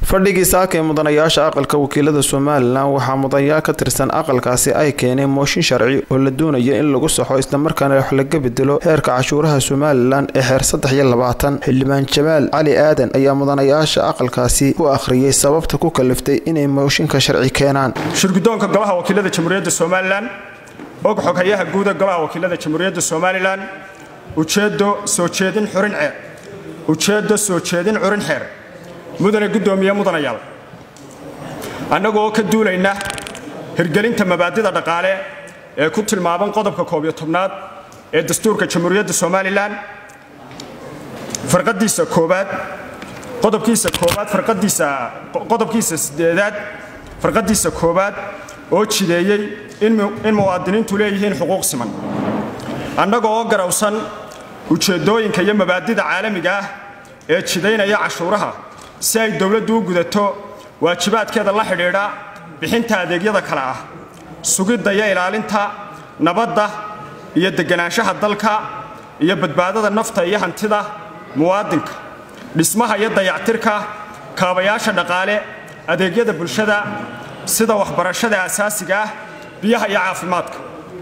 fadhigii saaka ee mudanayaasha aqalka wakiilada somalilan waxaa mudanayaal ka tirsan aqalkaasi ay keeneen mooshin sharci oo la doonaya in lagu saxo islamarkaana wax laga bedelo heerka cashuuraha somalilan ee xeer saddex iyo labaatan xildhibaan jamaal cali aadan ayaa mudanayaasha aqalkaasi ku akhriyey sababta ku kaliftay inay mooshinka sharci keenaan shirgudoonka golaha wakiilada jamhuuriyadda somalilan og xoghayaha guuda golaha wakiilada jamhuuriyadda somalilan ujeedo soo jeedin xurin ceer ujeeddo soo jeedin curin xeer mudane guddoomiye mudanayaal annagoo ka duulayna hirgelinta mabaadida dhaqaale ee ku tilmaaban qodobka koob iyo tobnaad ee dastuurka jamhuuriyadda somalilan farqadiisa koobaad qodobkiisa koobaad farqadiisa qodobkiisa sideedaad farqadiisa koobaad oo jideeyey in muwaadiniintu leeyihiin xuquuq siman annaga oo garawsan ujeeddooyinka iyo mabaadida caalamiga ah ee jidaynaya cashuuraha si ay dowladdu u gudato waajibaadkeeda la xidhiidha bixinta adeegyada kale ah sugidda iyo ilaalinta nabadda iyo deganaanshaha dalka iyo badbaadada nafta iyo hantida muwaadinka dhismaha iyo dayactirka kaabayaasha dhaqaale adeegyada bulshada sida waxbarashada asaasiga ah biyaha iyo caafimaadka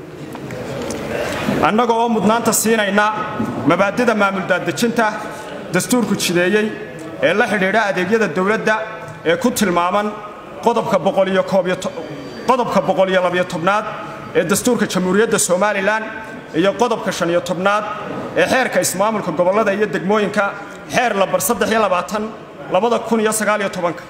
annaga oo mudnaanta siinayna mabaadida maamuldaadejinta dastuurku jideeyey ee la xidhiidha adeegyada dowladda ee ku tilmaaman qodobka boqoliyo labiyo tobnaad ee dastuurka jamhuuriyadda somalilan iyo qodobka shaniyo tobnaad ee xeerka ismaamulka gobollada iyo degmooyinka xeer lambar labada kun iyo sagaaliyo tobanka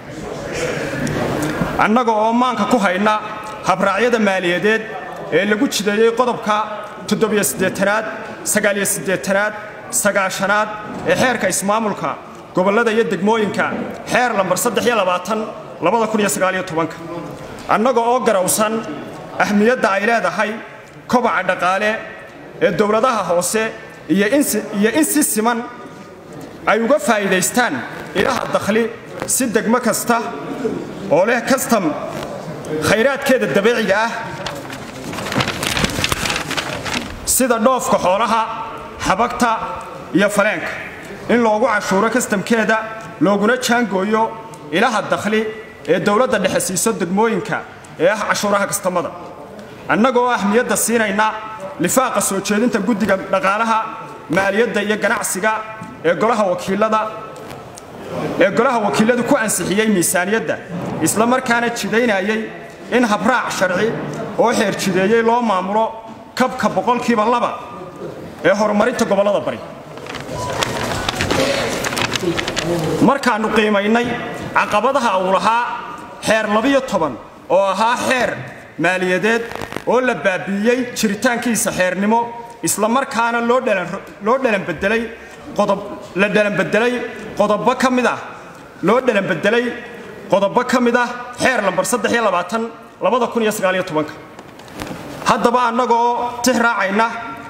annaga oo maanka ku hayna habraacyada maaliyadeed ee lagu jideeyey qodobka toddobiyo siddeetanaad sagaaliyo siddeetanaad sagaashanaad ee xeerka ismaamulka gobollada iyo degmooyinka xeer lambar annaga oo garawsan ahmiyadda ay leedahay kobaca dhaqaale ee dowladaha hoose iyo in si siman ay uga faa'iidaystaan ilaha dakhli si degmo kasta oo leh kastam khayraadkeeda dabiiciga ah sida dhoofka xoolaha xabagta iyo faleenka in loogu cashuuro kastamkeeda looguna jaangooyo ilaha dakhli ee dowladda dhexe siiso degmooyinka ee ah cashuuraha kastamada annagoo ahmiyadda siinayna lifaaqa soo jeedinta guddiga dhaqaalaha maaliyadda iyo ganacsiga ee golaha wakiilada ee golaha wakiiladu ku ansixiyey miisaaniyadda isla markaana jidaynayay in habraac sharci oo xeer jideeyey loo maamulo kabka boqolkiiba laba ee horumarinta gobollada bari markaannu qiimaynay caqabadaha uu lahaa xeer labiyo toban oo ahaa xeer maaliyadeed oo la baabi'iyey jiritaankiisa xeernimo isla markaana loo dhalanbedelay la dhalanbedelay qodobo ka mid ah loo dhalanbedelay qodobo ka mid ah xeer lambar haddaba annagoo tix raacayna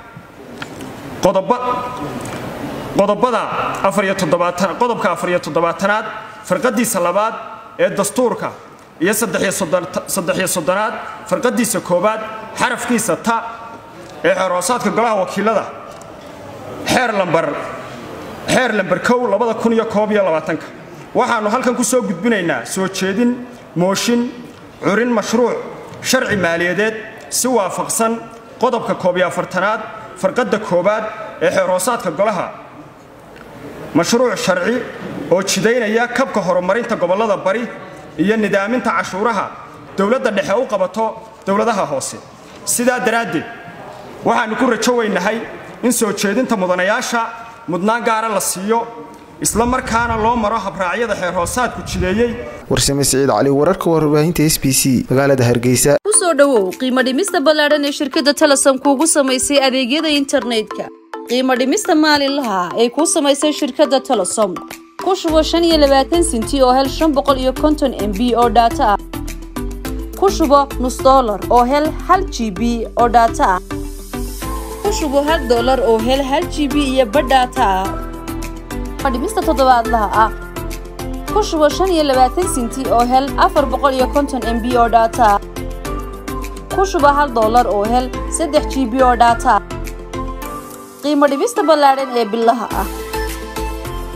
qodobada qodobka afariyo toddobaatanaad farqadiisa labaad ee dastuurka iyo saddexiyo soddonaad farqadiisa koowaad xarafkiisa ta ee xeerhoosaadka golaha wakiilada xeer lambar xeer lambar kow labada kun iyo koob iyo labaatanka waxaannu halkan ku soo gudbinaynaa soo jeedin mooshin curin mashruuc sharci maaliyadeed si waafaqsan qodobka koob iyo afartanaad farqadda koowaad ee xeerhoosaadka golaha mashruuc sharci oo jidaynaya kabka horumarinta gobollada bari iyo nidaaminta cashuuraha dowladda dhexe u qabato dowladaha hoose sidaa daraaddeed waxaannu ku rajo weynahay in soo jeedinta mudanayaasha mudnaan gaara la siiyo isla markaana loo maro habraacyada xeer hoosaadku jideeyey warsame siciid cali wararka warbaahinta s b c magaalada hargeysa kusoo dhowow qiimo dhimista ballaadhan ee shirkadda telesom kuugu samaysay adeegyada internetka qiimo dhimista maalinlaha ay kuu samaysay shirkadda telesom ku shubo shan iyo labaatan sinti oo hel shan boqol iyo konton m b oo dhaato ah ku shubo nus dollar oo hel hal g b oo dhaato ah ku shubo hal dollar oo hel hal g b iyo badh dhaato ah dhimista toddobaadlaha ah ku shubo shan iyo labaatan sinti oo hel afar boqol iyo konton m b oo dhaato ah ku shubo hal dollar oo hel saddex g b oo dhaato ah qiimo dhimista ballaadhan ee bilaha ah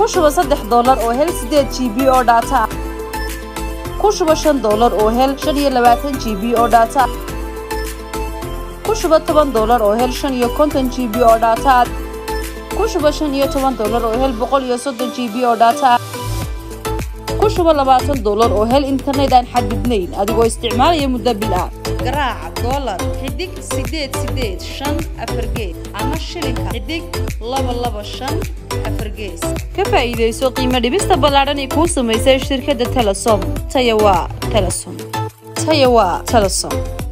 ku shuba saddex doolar oo hel sideed g b oo dhaata ah ku shuba shan doolar oo hel shan iyo labaatan g b oo dhaata ku shuba toban doolar oo hel shan iyo konton g b oo dhaata ah ku shuba shan iyo toban doolar oo hel boqol iyo soddon g b oo dhaata ah ku shuba labaatan doolar oo hel internet aan xadidnayn adigoo isticmaalaya muddo bil ah garaaca doolar xidig sideed sideed shan afar gees ama shilinka xidig laba laba shan afar gees ka faa'iidayso qiimo dhibista ballaadhan ee kuu samaysay shirkadda telesom taya waa telesom taya waa telesom